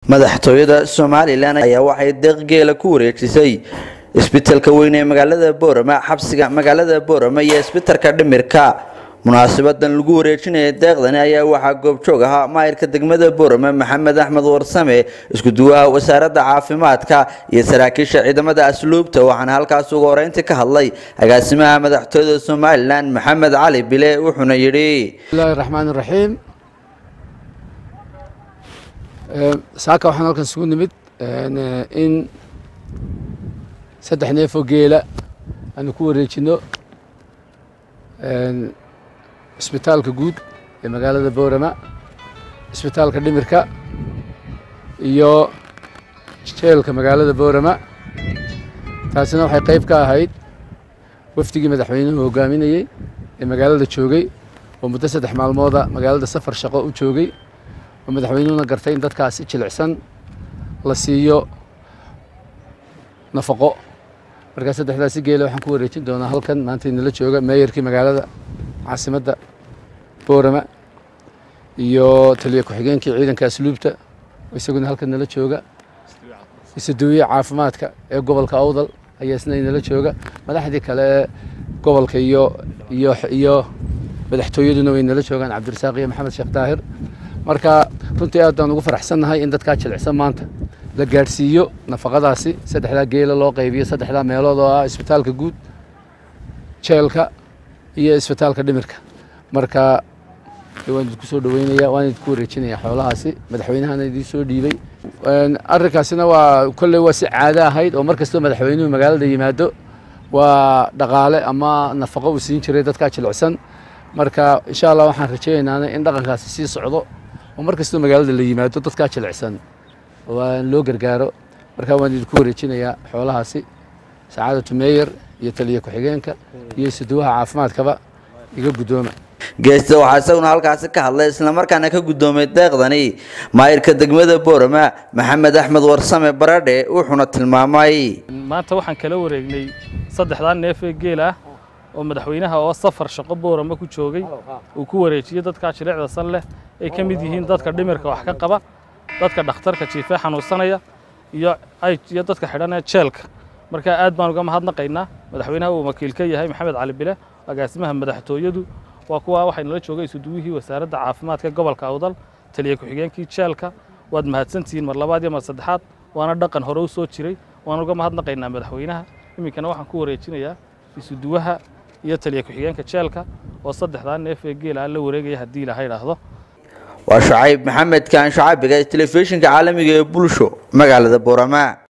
madaxtooyada somalilan ayaa waxay deeq geela ku wareejisay isbitalka weyn ee magaalada boorama xabsiga magaalada boorama iyo isbitalka dhimirka munaasabadan lagu wareejinaya deeqdani ayaa waxaa goobjoog ahaa maayirka degmada boorama maxamed axmed warsame iskuduwaha wasaaradda caafimaadka iyo saraakiisha ciidamada asluubta waxaana halkaas ugu horeyntii ka hadlay agaasimaha madaxtooyada somalilan maxamed cali bile wuxuuna yidhi bismillahi raxmaan iraxiim saaka waxaan halkan isugu nimid in saddex neefoo geela aanu ku wareejino isbitaalka guud ee magaalada boorama isbitaalka dhimirka iyo jeelka magaalada boorama taasina waxay qayb ka ahayd wafdigii madaxweynuhu hogaaminayey ee magaalada joogay oo muddo saddex maalmooda magaalada safar shaqo u joogay oo madaxweynuhuna gartay in dadkaasi jilicsan la siiyo nafaqo markaa saddexdaasi geela waxaan ku wareejin doonaa halkan maanta inala jooga meeyarkii magaalada caasimadda boorama iyo taliya ku-xigeenkii ciidanka asluubta oo isaguna halkan nala jooga isuduwiye caafimaadka ee gobolka awdal ayaa isna inala jooga madaxdii kale ee gobolka iyo iyo iyo madaxtooyaduna way nala joogaan cabdirasaaq iyo maxamed sheekh daahir marka runtii aad baan ugu faraxsannahay in dadkaa jilicsan maanta la gaadhsiiyo nafaqadaasi saddexdaa geela loo qaybiyo saddexdaa meelood oo ah isbitaalka guud jeelka iyo isbitaalka dhimirka marka waan idinku soo dhaweynaya waan idinku wareejinaya xoolahaasi madaxweynahana idiin soo dhiibay arrinkaasina waa kolley waa si caado ahayd oo mar kastoo madaxweynuhu magaalada yimaado waa dhaqaale ama nafaqo uu siin jiray dadkaa jilicsan marka insha allah waxaan rajeynaynaa in dhaqankaasi sii socdo oo mar kastoo magaalada la yimaado dadkaa jilicsan waa loo gargaaro marka waan idinku wareejinayaa xoolahaasi sacaadatu meeyer iyo taliya ku-xigeenka iyo isuduwaha caafimaadkaba iga guddooma geesta waxaa isaguna halkaasi ka hadlay islamarkaana ka guddoomay deeqdani maayirka degmada boorama maxamed axmed warsame baradhe wuxuuna tilmaamay maanta waxaan kala wareegnay saddexdaa neef ee geel ah oo madaxweynaha oo safar shaqo boorama ku joogay uu ku wareejiyey dadkaa jilicda san leh ay ka mid yihiin dadka dhimirka wax ka qaba dadka dhakhtarka jiifee xanuunsanaya iyo iyo dadka xidhanee jeelka marka aad baan uga mahadnaqaynaa madaxweynaha uu wakiil ka yahay maxamed cali bile agaasimaha madaxtooyadu waa kuwa waxay nala joogay isuduwihii wasaaradda caafimaadka gobolka awdal taliya ku-xigeenkii jeelka waad mahadsantihiin mar labaad iyo mar saddexaad waana dhaqan hore u soo jiray waan uga mahadnaqaynaa madaxweynaha iminkana waxaan ku wareejinayaa isuduwaha iyo taliya ku-xigeenka jeelka oo saddexdaa neef ee geela la wareegaya haddii ilaha idhaahdo waa shacayb maxamed kaan shacabiga telefishinka caalamiga ee bulsho magaalada boorama